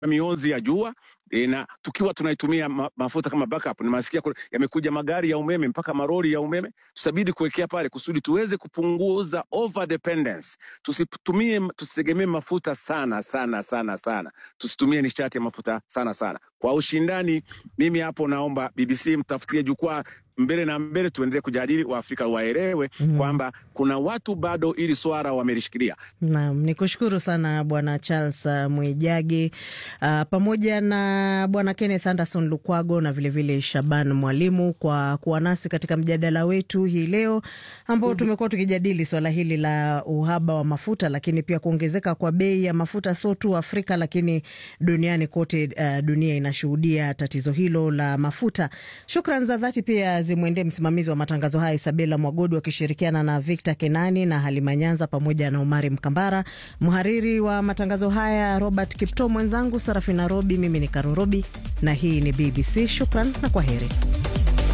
mionzi ya jua e, na tukiwa tunaitumia ma, mafuta kama backup. Nimasikia kuna- yamekuja magari ya umeme mpaka maroli ya umeme, tutabidi kuwekea pale kusudi tuweze kupunguza over dependence. Tusitumie, tusitegemee mafuta sana sana sana sana, tusitumie nishati ya mafuta sana sana. Kwa ushindani, mimi hapo naomba BBC mtafutie jukwaa mbele na mbele, tuendelee kujadili, Waafrika waelewe Mm. kwamba kuna watu bado ili swala wamelishikilia. Naam, ni kushukuru sana Bwana Charles uh, Mwijage uh, pamoja na Bwana Kenneth Anderson Lukwago na vilevile vile Shaban Mwalimu kwa kuwa nasi katika mjadala wetu hii leo ambao tumekuwa tukijadili swala hili la uhaba wa mafuta, lakini pia kuongezeka kwa bei ya mafuta sio tu Afrika, lakini duniani kote. Uh, dunia inashuhudia tatizo hilo la mafuta. Shukran za dhati pia zimwendee msimamizi wa matangazo haya Isabela Mwagodu akishirikiana na Victor Kenani na Halima Nyanza pamoja na Umari Mkambara, mhariri wa matangazo haya Robert Kipto, mwenzangu Sarafina Robi, mimi ni Karo Robi na hii ni BBC. Shukran na kwa heri.